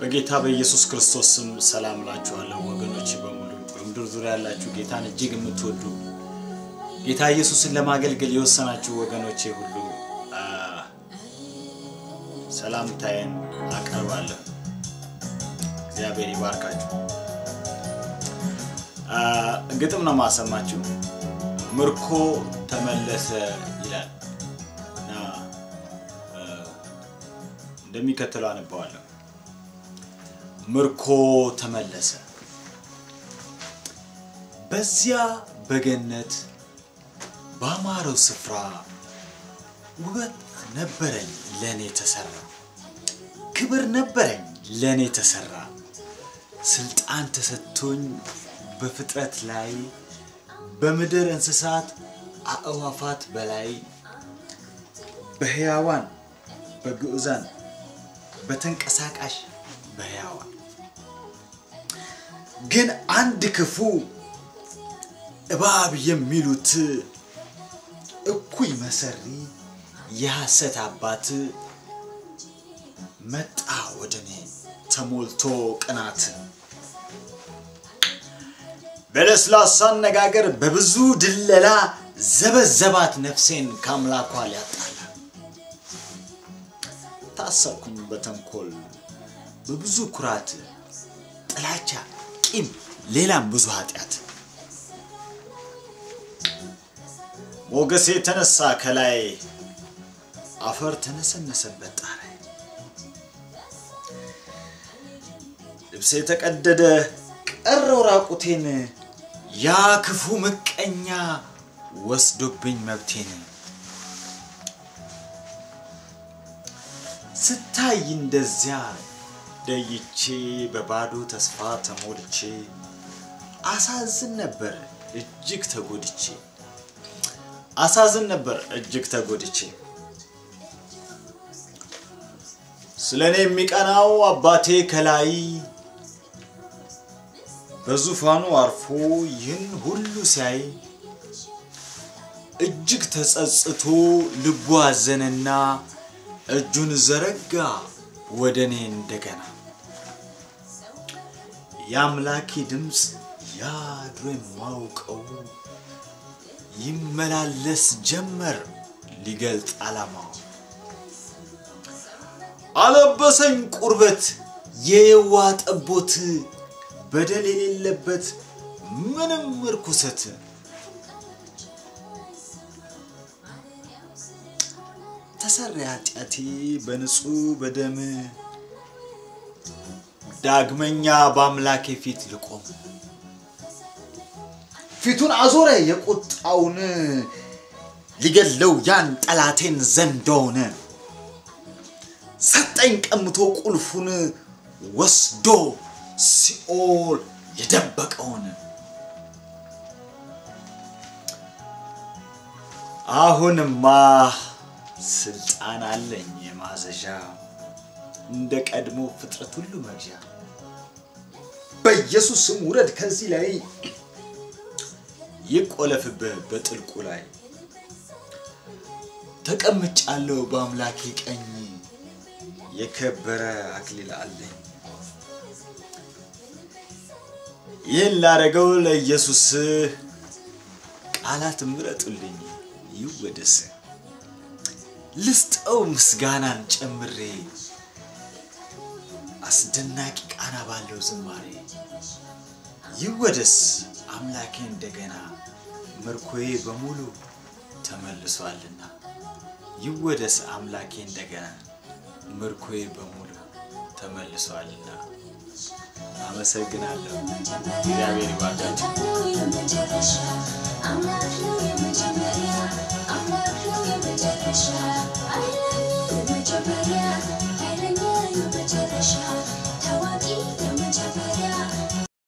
በጌታ በኢየሱስ ክርስቶስ ስም ሰላም እላችኋለሁ ወገኖች በሙሉ በምድር ዙሪያ ያላችሁ ጌታን እጅግ የምትወዱ ጌታ ኢየሱስን ለማገልገል የወሰናችሁ ወገኖቼ ሁሉ አ፣ ሰላምታዬን አቀርባለሁ። እግዚአብሔር ይባርካችሁ። አ፣ ግጥም ነው ማሰማችሁ። ምርኮ ተመለሰ ይላል እና አ፣ እንደሚከተለው አነባዋለሁ። ምርኮ ተመለሰ። በዚያ በገነት ባማረው ስፍራ ውበት ነበረኝ ለእኔ ተሰራ፣ ክብር ነበረኝ ለእኔ ተሰራ። ስልጣን ተሰጥቶኝ በፍጥረት ላይ በምድር እንስሳት አእዋፋት በላይ በሕያዋን በግዑዛን በተንቀሳቃሽ በሕያዋን ግን አንድ ክፉ እባብ የሚሉት እኩይ መሰሪ የሐሰት አባት መጣ ወደ እኔ ተሞልቶ ቅናት በለስላሳ አነጋገር በብዙ ድለላ ዘበዘባት ነፍሴን ከአምላኳ ሊያጣላ ታሰርኩኝ በተንኮል በብዙ ኩራት ጥላቻ ቂም ሌላም ብዙ ኃጢአት ሞገሴ የተነሳ ከላይ አፈር ተነሰነሰበት ጣራይ ልብሴ የተቀደደ ቀረው ራቁቴን ያ ክፉ ምቀኛ ወስዶብኝ መብቴን ስታይ እንደዚያ ደይቼ በባዶ ተስፋ ተሞልቼ አሳዝን ነበር እጅግ ተጎድቼ አሳዝን ነበር እጅግ ተጎድቼ ስለ እኔ የሚቀናው አባቴ ከላይ በዙፋኑ አርፎ ይህን ሁሉ ሲያይ እጅግ ተጸጽቶ ልቡ አዘነና እጁን ዘረጋ ወደ እኔ እንደገና የአምላኬ ድምፅ ያድሮ የማውቀው ይመላለስ ጀመር ሊገልጥ ዓላማው አለበሰኝ ቁርበት የየዋ ጠቦት በደል የሌለበት ምንም እርኩሰት ተሰራ ኃጢአቴ በንጹህ በደም ዳግመኛ በአምላኬ ፊት ልቆም ፊቱን አዞረ የቁጣውን ሊገለው ያን ጠላቴን ዘንዶውን ሰጠኝ ቀምቶ ቁልፉን ወስዶ ሲኦል የደበቀውን አሁንማ ስልጣን አለኝ የማዘዣ እንደ ቀድሞ ፍጥረት ሁሉ መግዣ በኢየሱስ ስም ውረድ ከዚህ ላይ ይቆለፍብህ በጥልቁ ላይ ተቀምጫለሁ በአምላኬ ቀኝ የከበረ አክሊል አለኝ ይህን ላደረገው ለኢየሱስ ቃላት ምረጡልኝ ይወደስ ልስጠው ምስጋናን ጨምሬ አስደናቂ ቃና ባለው ዝማሬ ይወደስ አምላኬ እንደገና ምርኮዬ በሙሉ ተመልሷልና ይወደስ አምላኬ እንደገና ምርኮዬ በሙሉ ተመልሷልና አመሰግናለሁ እግዚአብሔር ይባርካችሁ የመጨረሻ አምላክ ነው የመጨረሻ